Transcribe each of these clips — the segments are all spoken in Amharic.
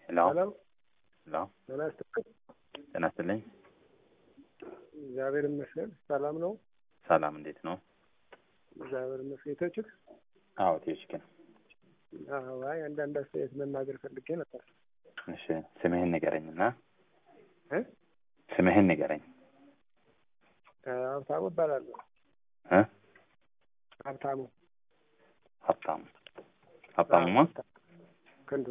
ሄሎ ሄሎ ሄሎ ጤና ይስጥልኝ። ጤና ይስጥልኝ። እግዚአብሔር ይመስገን ሰላም ነው። ሰላም እንዴት ነው? እግዚአብሔር ይመስገን። የተችል አዎ ቴዎችክን አይ አንዳንድ አስተያየት መናገር ፈልጌ ነበር። እሺ ስምህን ንገረኝና እ ስምህን ንገረኝ ሀብታሙ እባላለሁ። እ ሀብታሙ ሀብታሙ ሀብታሙማ ክንዱ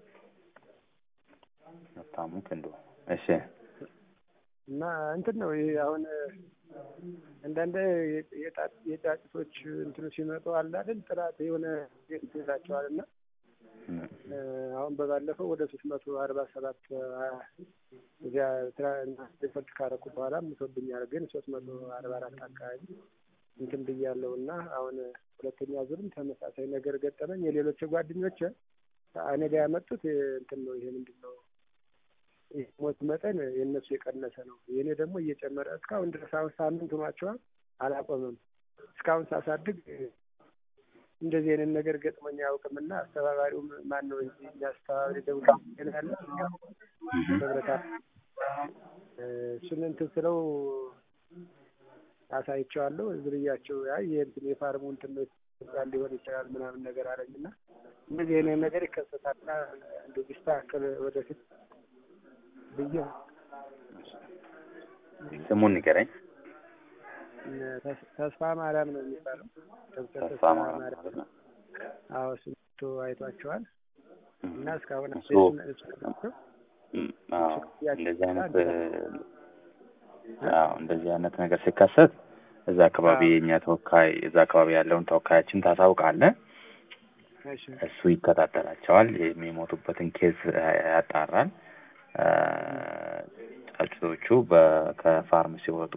ሀብታሙ ክንዱ እሺ እና እንትን ነው ይሄ አሁን አንዳንድ የጫጭቶች እንትኑ ሲመጡ አለ አይደል ጥራት የሆነ ቤት ይላቸዋል እና አሁን በባለፈው ወደ ሶስት መቶ አርባ ሰባት እዚያ ሪፖርት ካረኩ በኋላ ምቶብኛል ግን ሶስት መቶ አርባ አራት አካባቢ እንትን ብያለሁ እና አሁን ሁለተኛ ዙርም ተመሳሳይ ነገር ገጠመኝ። የሌሎች ጓደኞች እኔ ጋ ያመጡት እንትን ነው ይሄ ምንድን ነው ሞት መጠን የእነሱ የቀነሰ ነው። የእኔ ደግሞ እየጨመረ እስካሁን ድረስ አሁን ሳምንት ሆኗቸዋል፣ አላቆምም። እስካሁን ሳሳድግ እንደዚህ አይነት ነገር ገጥሞኝ አያውቅም እና አስተባባሪውም ማን ነው እዚህ እኛ አስተባባሪ ደውል ያለ ህብረታ እሱን እንትን ስለው አሳይቼዋለሁ። ዝርያቸው አይ የእንትን የፋርሙ እንትን ሊሆን ይችላል ምናምን ነገር አለኝ እና እንደዚህ አይነት ነገር ይከሰታልና እንደ ቢስተካከል ወደፊት ብዬ ስሙን ንገረኝ። ተስፋ ማርያም ነው የሚባለው። ዶክተር ተስፋ ማርያም ማለት ነው። አዎ እሱ አይቷቸዋል እና እስካሁን እሱ አዎ እንደዚህ አይነት አዎ እንደዚህ አይነት ነገር ሲከሰት እዛ አካባቢ የእኛ ተወካይ እዛ አካባቢ ያለውን ተወካያችን ታሳውቃለህ። እሱ ይከታተላቸዋል። የሚሞቱበትን ኬዝ ያጣራል። ጫጩቶቹ ከፋርም ሲወጡ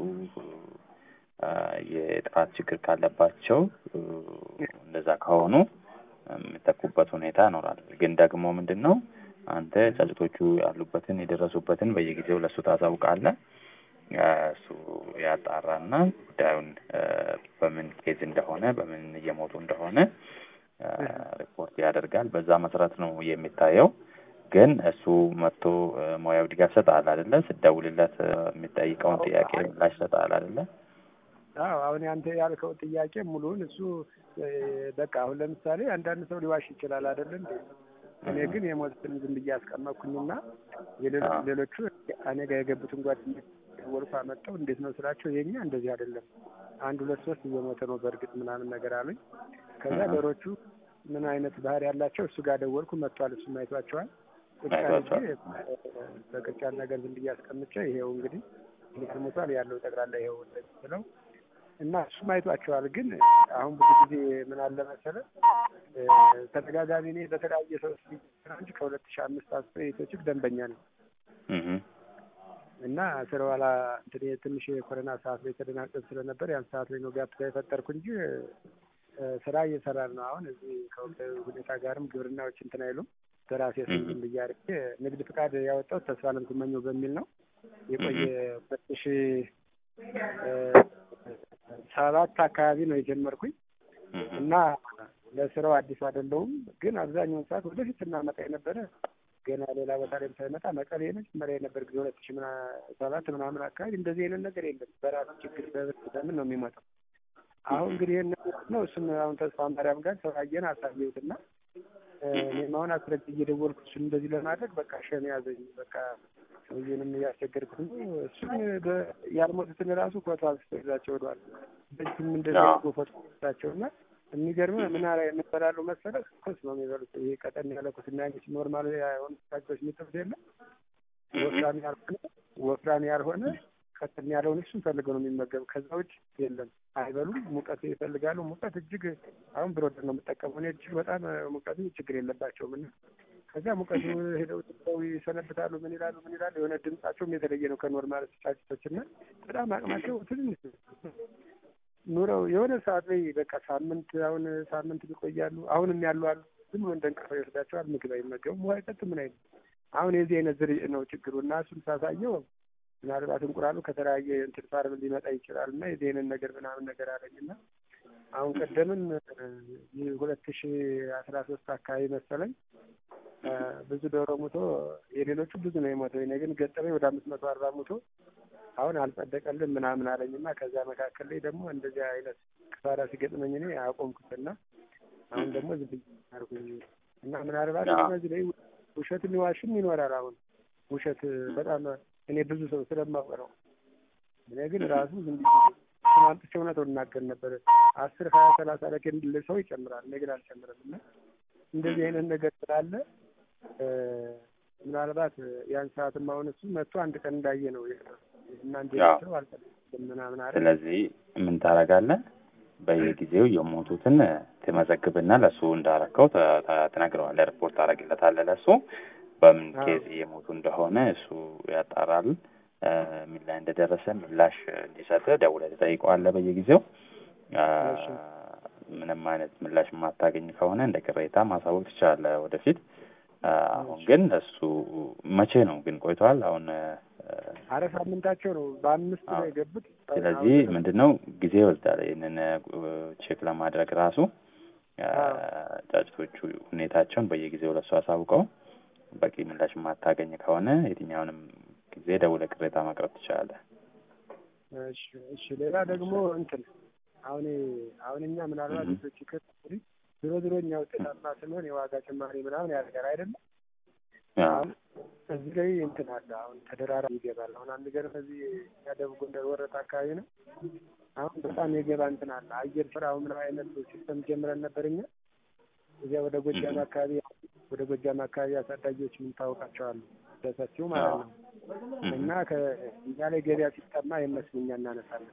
የጥራት ችግር ካለባቸው እንደዛ ከሆኑ የሚጠቁበት ሁኔታ ይኖራል። ግን ደግሞ ምንድን ነው አንተ ጫጩቶቹ ያሉበትን የደረሱበትን በየጊዜው ለእሱ ታሳውቃለህ። እሱ ያጣራና ጉዳዩን በምን ኬዝ እንደሆነ በምን እየሞቱ እንደሆነ ሪፖርት ያደርጋል። በዛ መሰረት ነው የሚታየው። ግን እሱ መጥቶ ሙያዊ ድጋፍ ይሰጣል አይደለ? ስደውልለት የሚጠይቀውን ጥያቄ ምላሽ ይሰጣል አይደለ? አዎ አሁን አንተ ያልከው ጥያቄ ሙሉውን እሱ በቃ አሁን ለምሳሌ አንዳንድ ሰው ሊዋሽ ይችላል አይደለ እንዴ? እኔ ግን የሞቱትን ዝም ብዬ አስቀመጥኩኝና ሌሎቹ እኔ ጋር የገቡትን ጓደኞች ወልፋ መጠው እንዴት ነው ስላቸው የኛ እንደዚህ አይደለም አንድ ሁለት ሶስት እየሞተ ነው በእርግጥ ምናምን ነገር አሉኝ። ከዛ ዶሮቹ ምን አይነት ባህሪ ያላቸው እሱ ጋር ደወልኩ። መጥቷል። እሱም አይቷቸዋል። ቁጭ በቅርጫት ነገር ዝም ብዬ አስቀምጬ ይሄው እንግዲህ ሊትር ሞቷል ያለው ጠቅላላ ይሄው ስለው እና እሱም አይቷቸዋል። ግን አሁን ብዙ ጊዜ ምን አለ መሰለህ ተደጋጋሚ እኔ በተለያየ ሰው እንጂ ከሁለት ሺህ አምስት አስር የኢትዮችግ ደንበኛ ነው እና ስለ ኋላ ትንሽ የኮረና ሰዓት ላይ ተደናቀን ስለነበር ያን ሰዓት ላይ ነው ጋፕ የፈጠርኩ እንጂ ስራ እየሰራን ነው። አሁን እዚህ ከወቅታዊ ሁኔታ ጋርም ግብርናዎች እንትን አይሉም። በራሴ ስም ዝም ብዬ አድርጌ ንግድ ፍቃድ ያወጣሁት ተስፋለም ስመኘው በሚል ነው። የቆየ ሁለት ሺ ሰባት አካባቢ ነው የጀመርኩኝ እና ለስራው አዲስ አይደለሁም። ግን አብዛኛውን ሰዓት ወደፊት ስናመጣ የነበረ ገና ሌላ ቦታ ላይ ሳይመጣ መቀሌ መጀመሪያ የነበር ጊዜ ሁለት ሺ ሰባት ምናምን አካባቢ እንደዚህ አይነት ነገር የለም። በራሱ ችግር በምን ነው የሚመጣው? አሁን እንግዲህ ይህን ነው እሱን አሁን ተስፋ ማርያም ጋር ተወያየን፣ አሳየሁትና እኔም አሁን አስረጅ እየደወልኩ እሱን እንደዚህ ለማድረግ በቃ ሸኔ ያዘኝ። በቃ ሰውዬንም እያስቸገርኩት ነው። እሱን ያልሞቱትን ራሱ ፎቶ አንስቶላቸው ወደዋል። በእጅም እንደዚህ አድርጎ ፎቶ አንስታቸው እና የሚገርምህ ምን አላ የምበላሉ መሰለህ? ኩስ ነው የሚበሉት። ይሄ ቀጠን ያለ ኩስ እና ያንቺ ኖርማል የሆኑ ሳቸዎች የሚጥሉት የለም ወፍራም ያልሆነ ወፍራም ያልሆነ ቀጥን ያለውን እሱን ፈልገው ነው የሚመገቡ። ከዛ ውጭ የለም አይበሉም። ሙቀት ይፈልጋሉ። ሙቀት እጅግ አሁን ብሮደር ነው የምጠቀመው እኔ እጅግ በጣም ሙቀቱ ችግር የለባቸውም እና ከዚያ ሙቀቱ ሄደው ጥለው ይሰነብታሉ። ምን ይላሉ ምን ይላሉ። የሆነ ድምጻቸውም የተለየ ነው ከኖርማል ጫጭቶች እና በጣም አቅማቸው ትንሽ ኑረው የሆነ ሰዓት ላይ በቃ ሳምንት አሁን ሳምንት ይቆያሉ። አሁንም ያሉ አሉ። ዝም ብሎ እንደ እንቅልፍ ይወስዳቸዋል። ምግብ አይመገቡም። ውሃ አይጠጡም። ምን አይነት አሁን የዚህ አይነት ዝርይ ነው ችግሩ እና እሱን ሳሳየው ምናልባት እንቁላሉ ከተለያየ እንትን ፋርም ሊመጣ ይችላል እና የዚህ አይነት ነገር ምናምን ነገር አለኝ እና አሁን ቀደምም ሁለት ሺ አስራ ሶስት አካባቢ መሰለኝ ብዙ ዶሮ ሙቶ የሌሎቹ ብዙ ነው የሞተው። እኔ ግን ገጠመኝ ወደ አምስት መቶ አርባ ሙቶ አሁን አልጸደቀልን ምናምን አለኝና ከዛ መካከል ላይ ደግሞ እንደዚህ አይነት ክሳራ ሲገጥመኝ እኔ አቆምኩትና አሁን ደግሞ ዝም ብዬ አልኩኝ እና ምናልባት እዚህ ላይ ውሸት ሊዋሽም ይኖራል። አሁን ውሸት በጣም እኔ ብዙ ሰው ስለማውቅ ነው። እኔ ግን ራሱ ዝም ብዬ ማምጥቼ እውነቱን እናገር ነበር። አስር ሀያ ሰላሳ ለኬንድል ሰው ይጨምራል። እኔ ግን አልጨምርም እና እንደዚህ አይነት ነገር ስላለ ምናልባት ያን ሰዓትም አሁን እሱ መጥቶ አንድ ቀን እንዳየ ነው እና እንጂ ሰው አልጠለም ምናምን አለ። ስለዚህ ምን ታደርጋለህ? በየጊዜው የሞቱትን ትመዘግብና ለእሱ እንዳረከው ትነግረዋለህ። ሪፖርት ታደርግለታለህ ለእሱ በምን ኬዝ የሞቱ እንደሆነ እሱ ያጣራል። ምን ላይ እንደደረሰ ምላሽ እንዲሰጥ ደውለህ ትጠይቀዋለህ በየጊዜው። ምንም አይነት ምላሽ የማታገኝ ከሆነ እንደ ቅሬታ ማሳወቅ ትችላለህ ወደፊት። አሁን ግን እሱ መቼ ነው ግን ቆይተዋል። አሁን አረ ሳምንታቸው ነው በአምስት ነው የገቡት። ስለዚህ ምንድን ነው ጊዜ ይወስዳል ይህንን ቼክ ለማድረግ ራሱ ጫጭቶቹ ሁኔታቸውን በየጊዜው ለሱ አሳውቀው በቂ ምላሽ የማታገኝ ከሆነ የትኛውንም ጊዜ ደውለህ ቅሬታ ማቅረብ ትችላለህ። እሺ እሺ። ሌላ ደግሞ እንትን አሁን አሁን እኛ ምናልባት ቤቶች ከሪ ድሮ ድሮ እኛ ውጤታማ ስንሆን የዋጋ ጭማሪ ምናምን ያደርጋል አይደለም። አሁን እዚህ ላይ እንትን አለ። አሁን ተደራራቢ ይገባል። አሁን አንድ ገር ከዚህ ያደቡብ ጎንደር ወረታ አካባቢ ነው። አሁን በጣም የገባ እንትን አለ። አየር ስራ አሁን ምን አይነት ሲስተም ጀምረን ነበር እኛ እዚያ ወደ ጎጃም አካባቢ ወደ ጎጃም አካባቢ አሳዳጊዎች የምንታወቃቸው አሉ በሰፊው ማለት ነው። እና ከእኛ ላይ ገበያ ሲጠማ የመስሉ እኛ እናነሳለን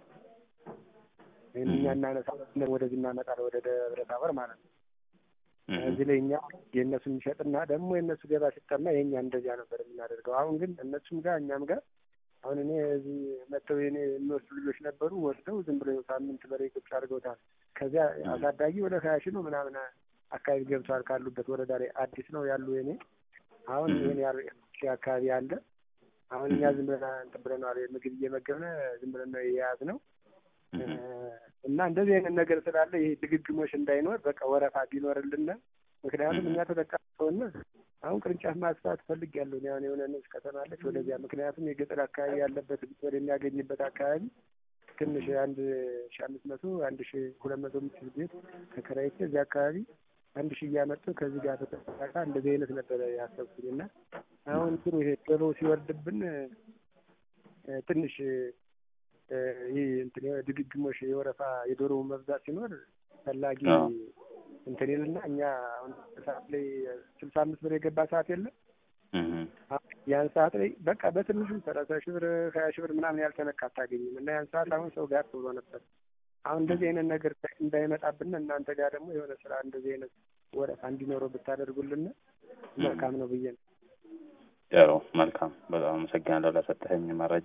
ወይም እኛ እናነሳለን ወደዚህ እናመጣለን ወደ ደብረ ታቦር ማለት ነው። እዚህ ላይ እኛ የእነሱ የሚሸጥና ደግሞ የእነሱ ገበያ ሲጠማ የእኛ እንደዚያ ነበር የምናደርገው። አሁን ግን እነሱም ጋር እኛም ጋር አሁን እኔ እዚህ መጥተው የኔ የሚወስዱ ልጆች ነበሩ። ወስደው ዝም ብሎ ሳምንት በላይ ቁጭ አድርገውታል። ከዚያ አሳዳጊ ወደ ሀያ ሺህ ነው ምናምን አካባቢ ገብተዋል። ካሉበት ወረዳ ላይ አዲስ ነው ያሉ የኔ አሁን ይህን ያሉ አካባቢ አለ። አሁን እኛ ዝም ብለን እንትን ብለነዋል። ምግብ እየመገብነ ዝም ብለን ነው የያዝነው እና እንደዚህ አይነት ነገር ስላለ ይሄ ድግግሞሽ እንዳይኖር በቃ ወረፋ ቢኖርልን ምክንያቱም እኛ ተጠቃሚ ከሆነ አሁን ቅርንጫፍ ማስፋት ፈልግ ያለው አሁን የሆነ ንስ ከተማለች ወደዚያ ምክንያቱም የገጠር አካባቢ ያለበት ወደ የሚያገኝበት አካባቢ ትንሽ አንድ ሺ አምስት መቶ አንድ ሺ ሁለት መቶ የምትል ቤት ተከራይቼ እዚህ አካባቢ አንድ ሺ እያመጡ ከዚህ ጋር ተጠቃቃ እንደዚህ አይነት ነበረ ያሰብኩኝ እና አሁን ጥሩ ይሄ ቶሎ ሲወርድብን ትንሽ ይህ እንትን ድግግሞሽ የወረፋ የዶሮ መብዛት ሲኖር ፈላጊ እንትን ይልና እኛ አሁን ሰዓት ላይ ስልሳ አምስት ብር የገባ ሰዓት የለም ያን ሰዓት ላይ በቃ በትንሹ ሰላሳ ሺህ ብር ሀያ ሺህ ብር ምናምን ያልተነካ አታገኝም እና ያን ሰዓት አሁን ሰው ጋር ብሎ ነበር። አሁን እንደዚህ አይነት ነገር እንዳይመጣብን እናንተ ጋር ደግሞ የሆነ ስራ እንደዚህ አይነት ወረፋ እንዲኖረው ብታደርጉልን መልካም ነው ብዬ ነው። ጥሩ መልካም። በጣም አመሰግናለሁ ለሰጠኸኝ መረጃ።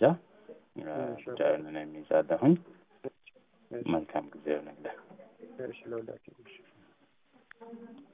ጉዳዩን የሚይዛለሁኝ። መልካም ጊዜ ይሆንልህ። እሺ ለሁላችሁ